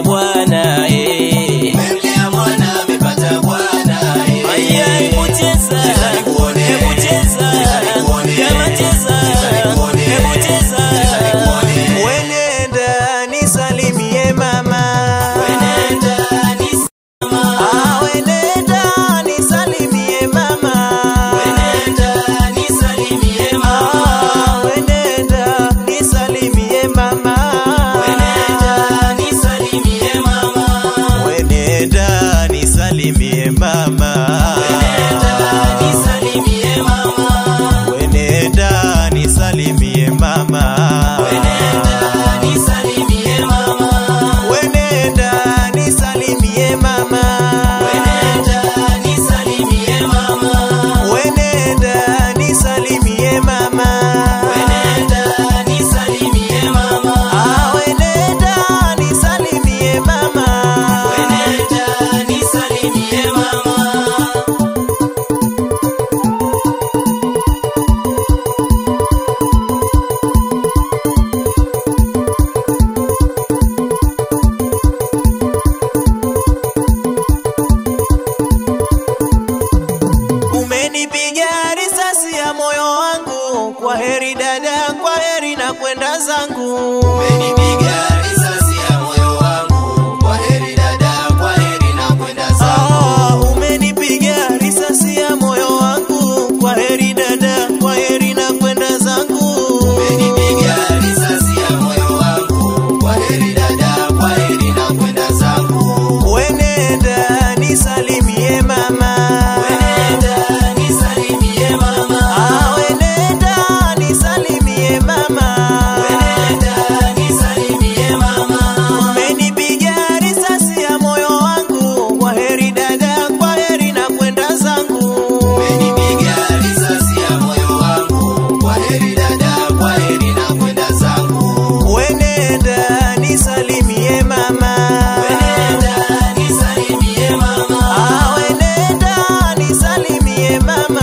bwana eh. Umemlea mwana amepata bwana eh. Aya, hebu cheza, Cheza nikuone. hebu cheza, Cheza nikuone. kama cheza, Cheza nikuone. hebu cheza. Cheza nikuone. Wenenda nisalimie mama. Wenenda nisama, Ah, wenenda nisalimie mama. wenenda nisalimie mama, Ah, wenenda nisalimie mama. wenenda nisalimie mama, Wenenda nisalimie mama. wenenda nisalimie mama, Wenenda nisalimie mama. wenenda nisalimie mama, Wenenda nisalimie mama. wenenda nisalimie mama. Wenenda nisalimie mama. Wenenda nisalimie mama, Ah, wenenda nisalimie mama. wenenda nisalimie mama. Umenipiga risasi ya moyo wangu. Kwa heri dada, kwa heri na kwenda zangu. Umenipiga risasi ya moyo wangu. Kwa heri dada, kwa heri na kwenda zangu. Ah, umenipiga risasi ya moyo wangu. Kwa heri dada, kwa heri na kwenda zangu. Umenipiga risasi ya moyo wangu. Kwa heri dada, kwa heri na kwenda zangu. Wenenda nisalimie mama. Wenenda nisalimie mama, Ah, wenenda nisalimie mama. wenenda nisalimie mama, Umenipiga risasi ya moyo wangu. Kwa heri dada, kwa heri na kwenda zangu. Umenipiga risasi ya moyo wangu. Kwa heri dada, kwa heri na kwenda zangu. Wenenda nisalimie mama. wenenda nisalimie mama, Ah, wenenda nisalimie mama.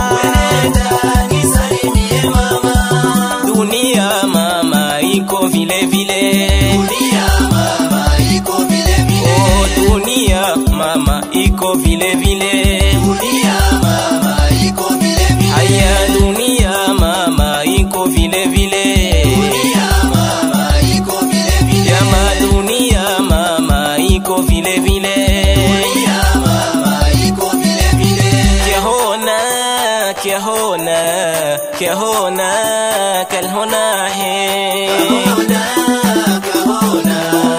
wenenda nisalimie mama. Dunia mama iko vile vile, Dunia mama iko vile vile. oh dunia mama iko vile vile. Dunia mama iko vile vile. Haya dunia mama iko vile vile. Dunia mama iko vile vile. Jama dunia mama iko vile vile. Dunia mama iko vile vile. क्या होना क्या होना क्या होना कल होना है Kahona, kahona,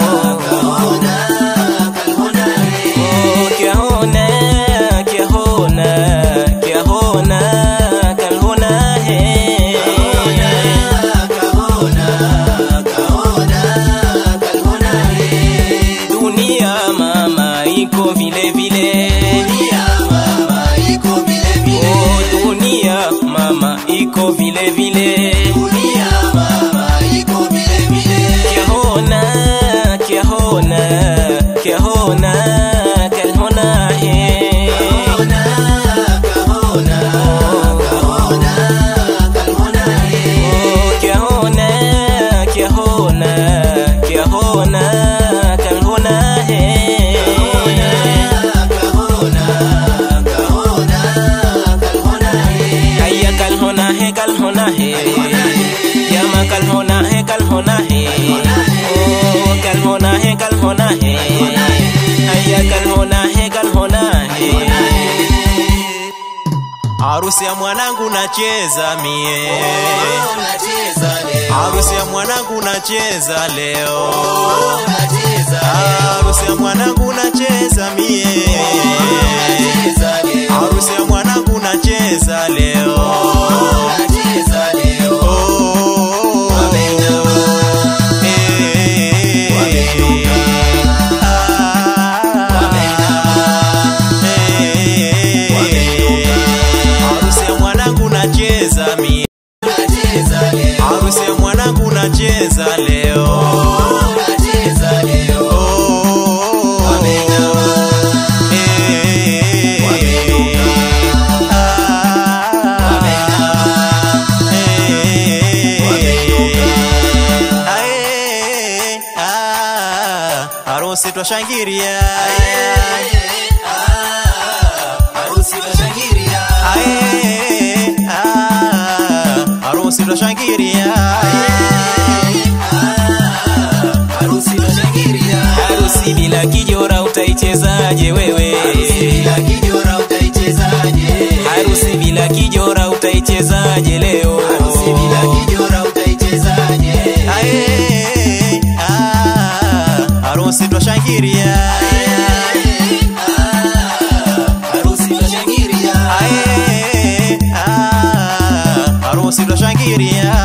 kahona, kahona hai. ओ, क्या होना क्या होना क्या होना कल होना है Kahona, kahona, kahona hai. दुनिया मामा iko vile vile Dunia mama iko vile ओ vile. dunia mama iko vile vile Dunia mama iko vile vile. क्या होना क्या होना क्या होना कल होना है Kahona, kahona, kahona, kahona hai. क्या होना क्या होना क्या होना कल होना है Kahona, kahona, kahona hai. कैया कल होना है कल होना है जमा कल होना है कल होना है ओ कल होना है कल होना है कैया कल होना है कल होना है Harusi ya mwanangu nacheza mie. Unacheza leo, Harusi ya mwanangu nacheza leo. unacheza Harusi ya mwanangu nacheza mie. unacheza leo, Harusi ya mwanangu nacheza leo. unacheza leo. Oh, Wameinama, eh, wameinuka, ah, wameinama, eh, wameinuka. Harusi ya mwanangu nacheza mie. Unacheza leo, Harusi ya mwanangu nacheza leo. unacheza leo. harusi twashangiria harusi twashangiria Ae, ah, harusi twashangiria harusi twashangiria harusi bila kijora utaichezaje wewe bila kijora utaichezaje harusi bila kijora utaichezaje leo harusi bila kijora utaichezaje Ae, ah, harusi twashangiria harusi twashangiria Ae, ah, harusi twashangiria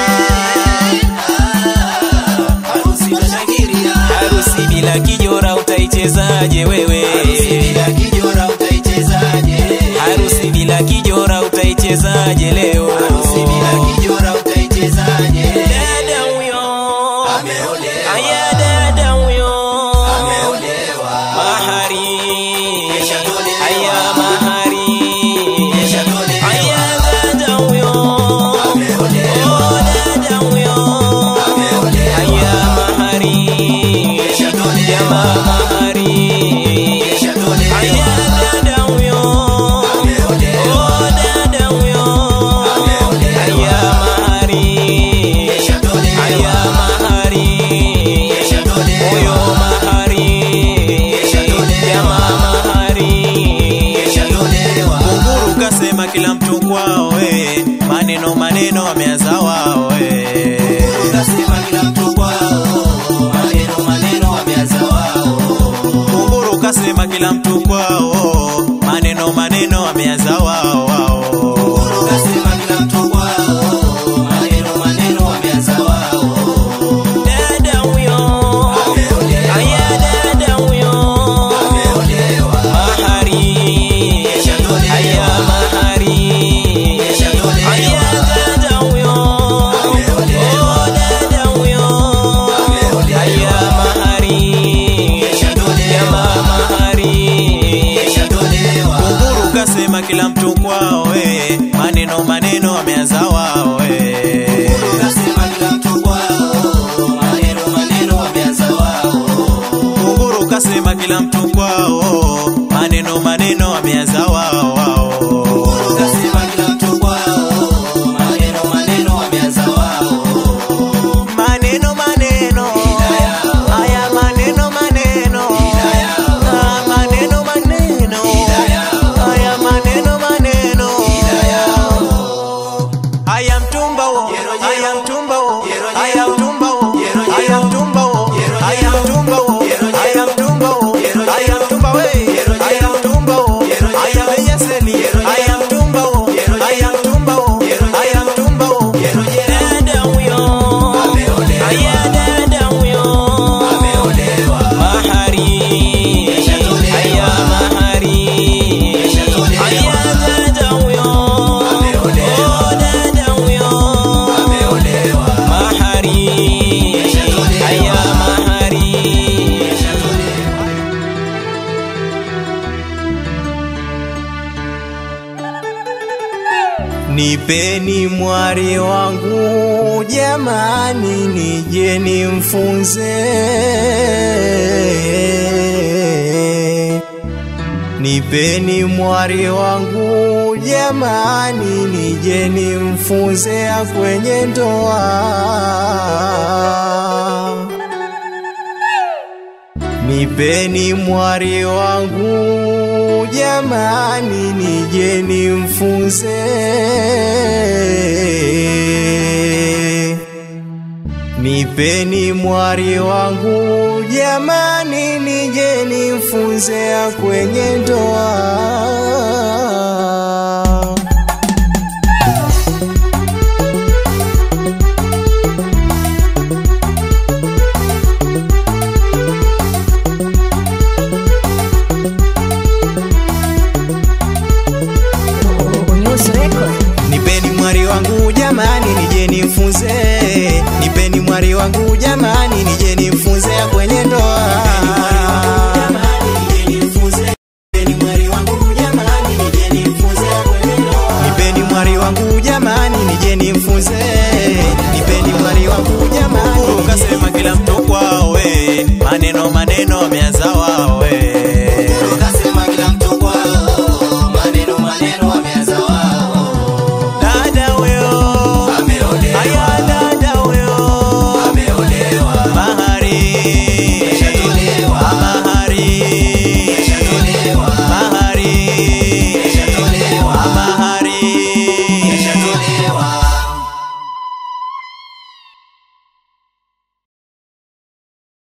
harusi twashangiria harusi bila kijora utaichezaje wewe bila kijora utaichezaje harusi bila kijora utaichezaje leo harusi bila kijora utaichezaje dada huyo ameolewa aya dada huyo ameolewa mahari Keshatolewa. aya mahari Keshatolewa. aya dada huyo ameolewa Oh, dada huyo ameolewa aya mahari Keshatolewa. jamaa mahari Keshatolewa. aya dada huyo ameolewa Oh, dada huyo Ameolewa. aya mahari Keshatolewa. aya mahari Keshatolewa. huyo mahari Keshatolewa. jamaa mahari Keshatolewa. Kunguru kasema kila mtu kwao we, maneno maneno ameanza wao we. Ukasema kila mtu kwao maneno maneno wameanza wao Kunguru kasema kila mtu kwao, maneno maneno ameanza wao wao. Ukasema kila mtu kwao maneno maneno wameanza wao dada huyo Ameolewa. aya dada huyo ameolewa mahari Keshatolewa. aya mahari Keshatolewa. aya dada huyo Ameolewa. Oh, dada huyo Ameolewa. aya mahari Keshatolewa. jamaa mahari Keshatolewa. Kunguru kasema kila mtu kwao we, maneno maneno ameanza wao we. Ukasema kila mtu kwao maneno maneno wameanza wao Kunguru kasema kila mtu kwao, maneno maneno ameanza wao wao. Ukasema kila mtu kwao maneno maneno wameanza wao Maneno maneno haya maneno maneno Ah, maneno maneno haya maneno maneno haya mtumba wo haya mtumba wo haya mtumba wo haya mtumba wo haya mtumba wo haya mtumba wo haya mtumba we haya mtumba wo haya meyaseli haya mtumba wo haya mtumba wo haya mtumba wo dada huyo Ameolewa. aya dada huyo ameolewa mahari Keshatolewa. aya mahari Keshatolewa. aya dada huyo Ameolewa. Oh, dada huyo ameolewa mahari Keshatolewa. aya mahari Nipeni mwari wangu jamani, nije nimfunze. Nipeni mwari wangu jamani, nije nimfunze kwenye ndoa. Nipeni mwari wangu jamani, nije nimfunze. Nipeni mwari wangu jamani, nije nimfunze kwenye ndoa. News Record. Nipeni mwari wangu jamani, nije nimfunze. Nipeni mwari wangu jamani, nije nimfunze kwenye ndoa. Nipeni mwari wangu jamani, nije tabia za wao